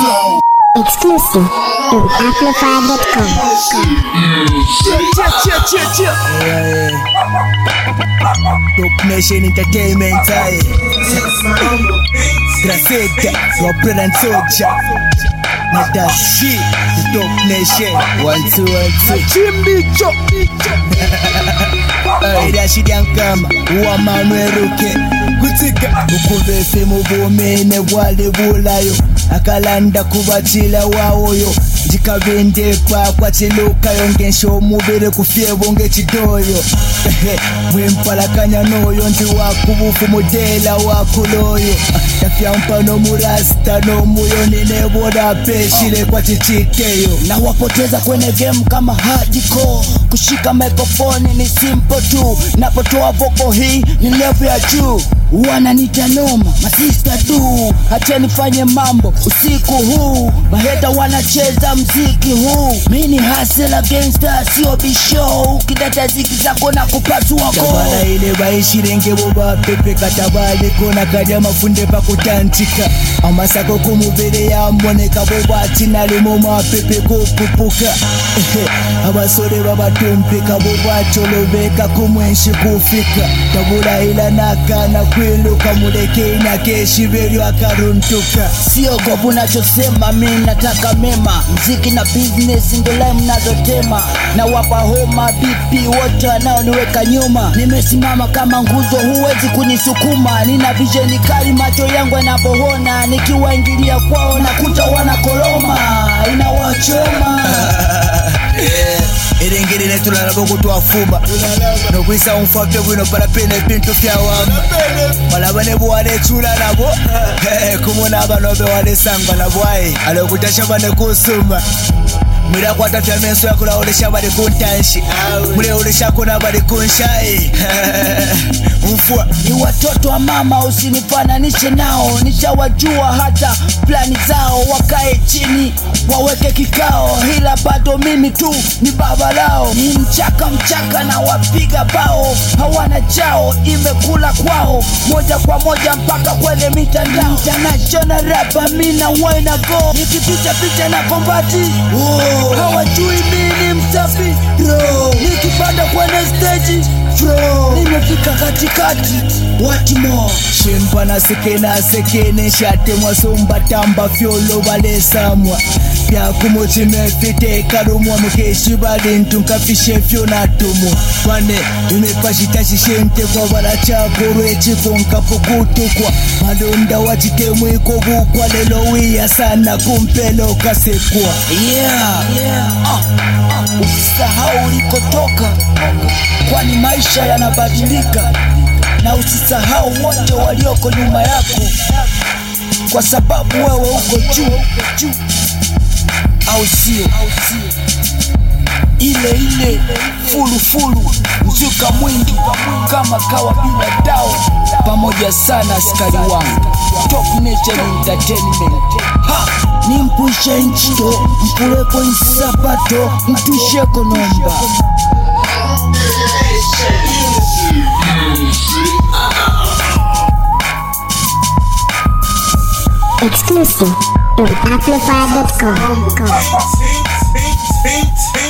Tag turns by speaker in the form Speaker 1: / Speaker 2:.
Speaker 1: Exclusive to Amplify.com.
Speaker 2: Top Nation Entertainment aye. Graceta, your brother and soldier. Not that shit, the Top Nation. One, two, one, two. Chimbicho. Aye, that shit young kama. Uwa manweruke. Kutika. Ukube femu bumene bwale bulayo. akalanda kubatila wawoyo ndikabendepa kwachilukayo ngensha omubiri kufyebo ngechidoyo mwimpalakanya noyo ndi wakubufu mudela wakuloyo tafyampa nomurasta nomuyo nineboda peshile kwa chichikeyo
Speaker 3: na wapoteza kwenye game kama hardcore kushika microphone ni simple tu napotoa voko hii ni level ya juu wananita noma masista tu hacha nifanye mambo usiku huu maheta wanacheza mziki huu mini hasela gangsta sio bishow kidata ziki zako na kupasua
Speaker 2: tabala
Speaker 3: ko
Speaker 2: ile baishirenge bobapepe katabale kona kalya mafunde pakutantika amasako kumubiri yamboneka bobati nalimo mapepe kupupuka Ehe, abasore babatumpika bobacholobeka kumwenshi kufika tabula ila nakana kwiluka mulekenya keshibelyo akaruntuka
Speaker 3: sio govu nachosema mi nataka mema mziki na business ndo lai mnazotema na wapa homa bipi wote wanaoniweka nyuma nimesimama kama nguzo huwezi kunisukuma nina visheni kali macho yangu yanapoona nikiwaingilia kwao nakuta wanakoloma inawachoma
Speaker 2: erengere tulalaba okutwafuma nokwisa omufabyo bwino palapene ebintu byawama malaba ne bwalechula nabo kumuna abano bewalesangwa nabwaye alokutashaba nekusuma mwirakwata fyamenso yakulaolesha bali kuntanshi muleoleshako nabali kunshayi mfua
Speaker 3: ni watoto wa mama usinifananishe nao nishawajua hata plani zao wakae chini waweke kikao ila bado mimi tu ni baba lao ni mchaka mchaka na wapiga bao hawana chao imekula kwao moja kwa moja mpaka kwenye mitandao international rapa mina waina go nikipita picha na kombati oh, hawajui mini msafi bro nikipanda kwenye stage bro nimefika katikati what more
Speaker 2: shimpa nasekena sekene shatemwa sombatamba fyolo balesamwa byakumutima efitekalumwa mukeshi balintu nkafishe fyo natumwa bane imepashita shishentekwa balachakolwa ekifo nkapukutukwa malonda wachitemwiko bukwa lelo wiya sana kumpelo kasekwa
Speaker 3: yeah, yeah. Ah, ah, usisahau ulikotoka kwani maisha yanabadilika na usisahau wote walioko nyuma yako kwa sababu wewe uko juu juu au sio ile ile fulu fulu mzuka mwingi kama kawa bila dawa pamoja sana askari wangu top nation entertainment ha nimpushe nchito mpuleko isapato mtusheko nomba
Speaker 1: Exclusive to Amplify.com.
Speaker 4: Pink, pink, pink,